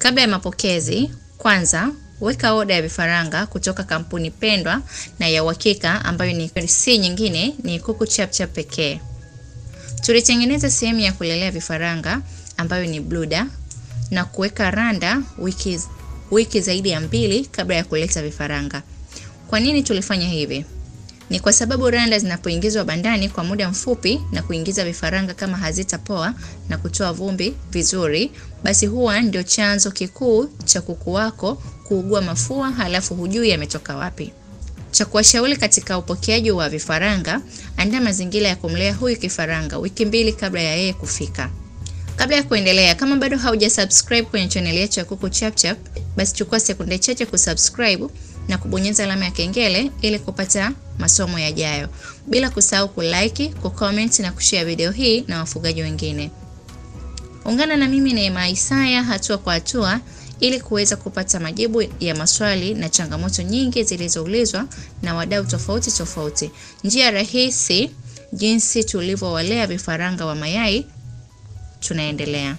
Kabla ya mapokezi, kwanza weka oda ya vifaranga kutoka kampuni pendwa na ya uhakika ambayo ni si nyingine ni Kuku Chapchap pekee. Tulitengeneza sehemu ya kulelea vifaranga ambayo ni Bluda na kuweka randa wiki, wiki zaidi ya mbili kabla ya kuleta vifaranga. Kwa nini tulifanya hivi? Ni kwa sababu randa zinapoingizwa bandani kwa muda mfupi na kuingiza vifaranga kama hazitapoa na kutoa vumbi vizuri, basi huwa ndio chanzo kikuu cha kuku wako kuugua mafua halafu hujui yametoka wapi. Cha kuwashauri katika upokeaji wa vifaranga, andaa mazingira ya kumlea huyu kifaranga wiki mbili kabla ya yeye kufika. Kabla ya kuendelea, kama bado hauja subscribe kwenye channel yetu ya Kuku Chapchap, basi chukua sekunde chache kusubscribe na kubonyeza alama ya kengele ili kupata masomo yajayo, bila kusahau kulike, kucomment na kushare video hii na wafugaji wengine. Ungana na mimi Neema Isaya hatua kwa hatua ili kuweza kupata majibu ya maswali na changamoto nyingi zilizoulizwa na wadau tofauti tofauti. Njia rahisi jinsi tulivyowalea vifaranga wa mayai. Tunaendelea.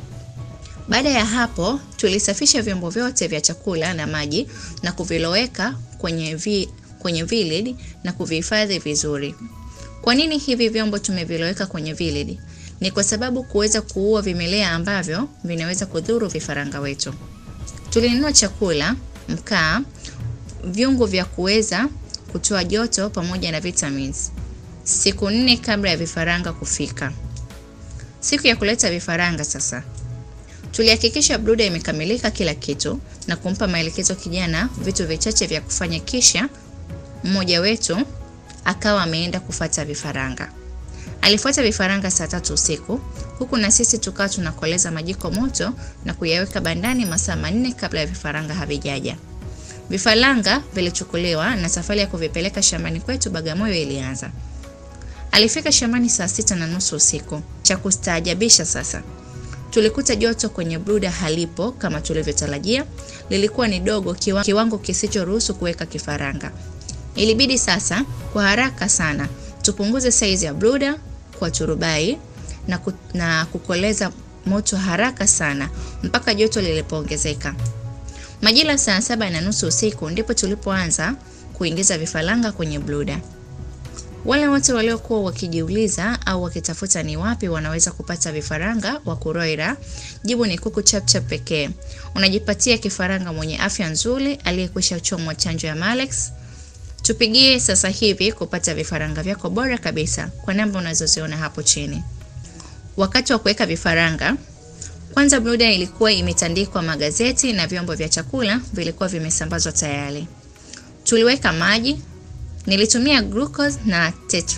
Baada ya hapo, tulisafisha vyombo vyote vya chakula na maji na kuviloweka kwenye vi, kwenye vilid na kuvihifadhi vizuri. Kwa nini hivi vyombo tumeviloweka kwenye vilid? Ni kwa sababu kuweza kuua vimelea ambavyo vinaweza kudhuru vifaranga wetu. Tulinunua chakula, mkaa, viungo vya kuweza kutoa joto pamoja na vitamins siku nne kabla ya vifaranga kufika. Siku ya kuleta vifaranga sasa, tulihakikisha Bluda imekamilika kila kitu na kumpa maelekezo kijana vitu vichache vya kufanya, kisha mmoja wetu akawa ameenda kufata vifaranga. Alifuata vifaranga saa tatu usiku huku na sisi tukawa tunakoleza majiko moto na kuyaweka bandani masaa manne kabla ya vifaranga havijaja. Vifaranga vilichukuliwa na safari ya kuvipeleka shambani kwetu Bagamoyo ilianza. Alifika shambani saa sita na nusu usiku. Cha kustaajabisha sasa, tulikuta joto kwenye Bluda halipo kama tulivyotarajia, lilikuwa ni dogo kiwa, kiwango kisichoruhusu kuweka kifaranga. Ilibidi sasa kwa haraka sana tupunguze saizi ya Bluda kwa turubai na, ku, na kukoleza moto haraka sana mpaka joto lilipoongezeka. Majira saa saba na nusu usiku ndipo tulipoanza kuingiza vifaranga kwenye Bluda. Wale wote waliokuwa wakijiuliza au wakitafuta ni wapi wanaweza kupata vifaranga wa kuroira, jibu ni Kuku Chapchap pekee. Unajipatia kifaranga mwenye afya nzuri aliyekwisha chomwa chanjo ya Malex. Tupigie sasa hivi kupata vifaranga vyako bora kabisa kwa namba unazoziona hapo chini. Wakati wa kuweka vifaranga, kwanza Bluda ilikuwa imetandikwa magazeti na vyombo vya chakula vilikuwa vimesambazwa tayari. Tuliweka maji, nilitumia glucose na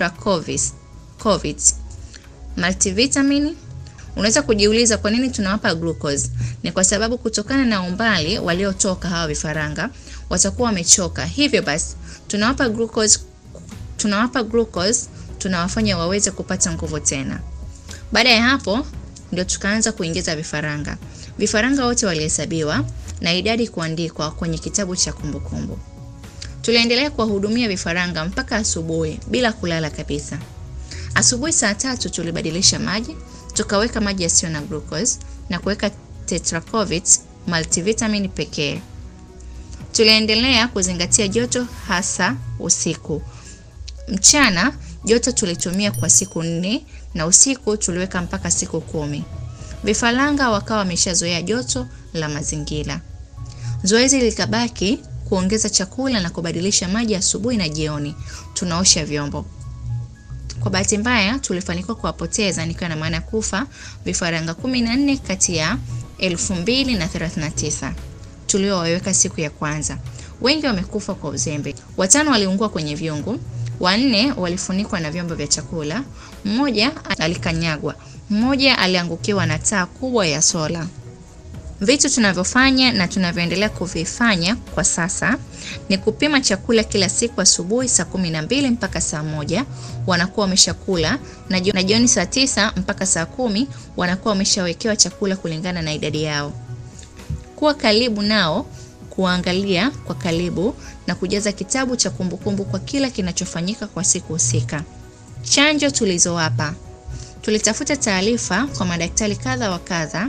tetracovis multivitamin. Unaweza kujiuliza kwa nini tunawapa glucose? Ni kwa sababu kutokana na umbali waliotoka hawa vifaranga watakuwa wamechoka, hivyo basi tunawapa glucose, tunawapa glucose tunawafanya waweze kupata nguvu tena. Baada ya hapo ndio tukaanza kuingiza vifaranga. Vifaranga wote walihesabiwa na idadi kuandikwa kwenye kitabu cha kumbukumbu. Tuliendelea kuwahudumia vifaranga mpaka asubuhi bila kulala kabisa. Asubuhi saa tatu tulibadilisha maji, tukaweka maji yasiyo na glucose na kuweka tetracovis multivitamin pekee. Tuliendelea kuzingatia joto hasa usiku. Mchana joto tulitumia kwa siku nne na usiku tuliweka mpaka siku kumi. Vifaranga wakawa wameshazoea joto la mazingira. Zoezi likabaki kuongeza chakula na kubadilisha maji asubuhi na jioni. Tunaosha vyombo. Kwa bahati mbaya tulifanikiwa kuwapoteza, nikiwa na maana kufa, vifaranga kumi na nne kati ya elfu mbili na thelathini na tisa tuliowaweka siku ya kwanza. Wengi wamekufa kwa uzembe. Watano waliungua kwenye vyungu, wanne walifunikwa na vyombo vya chakula, mmoja alikanyagwa, mmoja aliangukiwa na taa kubwa ya sola. Vitu tunavyofanya na tunavyoendelea kuvifanya kwa sasa ni kupima chakula kila siku asubuhi saa kumi na mbili mpaka saa moja wanakuwa wameshakula na jioni saa tisa mpaka saa kumi wanakuwa wameshawekewa chakula kulingana na idadi yao. Kuwa karibu nao, kuangalia kwa karibu na kujaza kitabu cha kumbukumbu kwa kila kinachofanyika kwa siku husika. Chanjo tulizowapa, tulitafuta taarifa kwa madaktari kadha wa kadha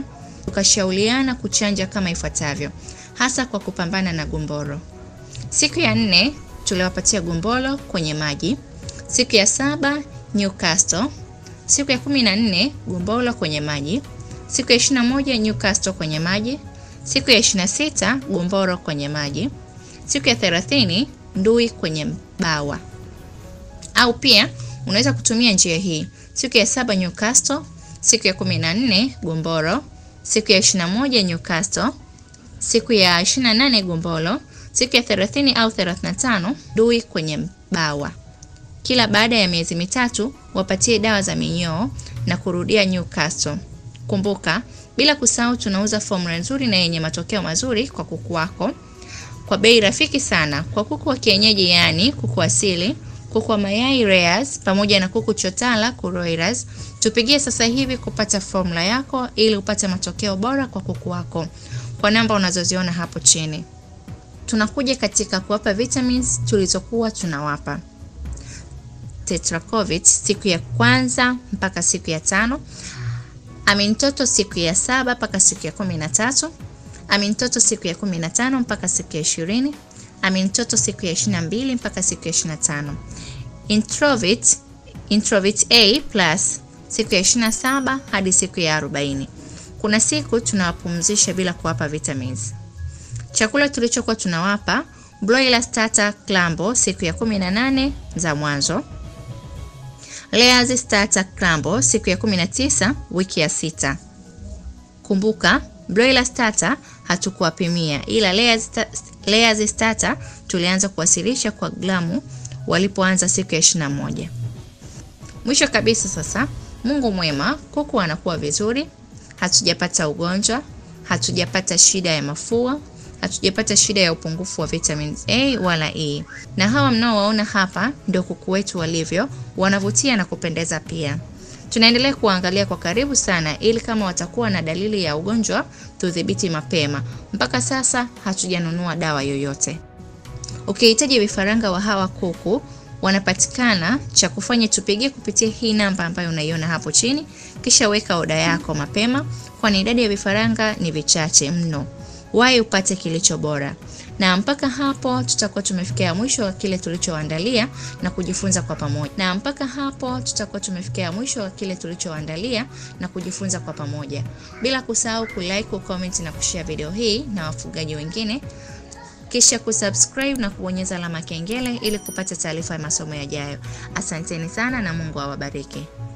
tukashauriana kuchanja kama ifuatavyo, hasa kwa kupambana na gumboro. Siku ya nne tuliwapatia gumboro kwenye maji. Siku ya saba Newcastle. Siku ya kumi na nne gumboro kwenye maji. Siku ya ishirini na moja Newcastle kwenye maji. Siku ya ishirini na sita gumboro kwenye maji. Siku ya thelathini ndui kwenye bawa. Au pia unaweza kutumia njia hii: siku ya saba Newcastle, siku ya kumi na nne gumboro, siku ya ishirini na moja Newcastle, siku ya ishirini na nane gumboro, siku ya thelathini au thelathini na tano ndui kwenye bawa. Kila baada ya miezi mitatu wapatie dawa za minyoo na kurudia Newcastle. Kumbuka, bila kusahau tunauza formula nzuri na yenye matokeo mazuri kwa kuku wako kwa bei rafiki sana kwa kuku wa kienyeji, yaani kuku asili, kuku wa mayai layers, pamoja na kuku chotala broilers. Tupigie sasa hivi kupata formula yako ili upate matokeo bora kwa kuku wako kwa namba unazoziona hapo chini. Tunakuja katika kuwapa vitamins tulizokuwa tunawapa Tetracovit siku ya kwanza mpaka siku ya tano, Amintoto siku ya saba mpaka siku ya kumi na tatu, Amintoto siku ya kumi na tano mpaka siku ya ishirini, Amintoto siku ya ishirini na mbili mpaka siku ya ishirini na tano, Introvit, Introvit A plus siku ya ishirini na saba hadi siku ya arobaini. Kuna siku tunawapumzisha bila kuwapa vitamins. Chakula tulichokuwa tunawapa broiler starter clambo siku ya kumi na nane za mwanzo Layers starter clambo siku ya 19 wiki ya sita. Kumbuka broiler starter hatukuwapimia, ila layers, layers starter tulianza kuwasilisha kwa gramu walipoanza siku ya 21. Mwisho kabisa sasa, Mungu mwema, kuku anakuwa vizuri, hatujapata ugonjwa, hatujapata shida ya mafua, hatujapata shida ya upungufu wa vitamins A wala E. Na hawa mnaowaona hapa ndio kuku wetu walivyo, wanavutia na kupendeza pia. Tunaendelea kuangalia kwa karibu sana ili kama watakuwa na dalili ya ugonjwa tudhibiti mapema. Mpaka sasa hatujanunua dawa yoyote. Ukihitaji vifaranga wa hawa kuku wanapatikana, cha kufanya tupigie kupitia hii namba ambayo unaiona hapo chini, kisha weka oda yako mapema, kwani idadi ya vifaranga ni vichache mno. Wahi upate kilicho bora. Na mpaka hapo tutakuwa tumefikia mwisho wa kile tulichoandalia na kujifunza kwa pamoja. Na mpaka hapo tutakuwa tumefikia mwisho wa kile tulichoandalia na kujifunza kwa pamoja, bila kusahau kulike, kucomment na kushare video hii na wafugaji wengine, kisha kusubscribe na kubonyeza alama kengele ili kupata taarifa ya masomo yajayo. Asanteni sana na Mungu awabariki.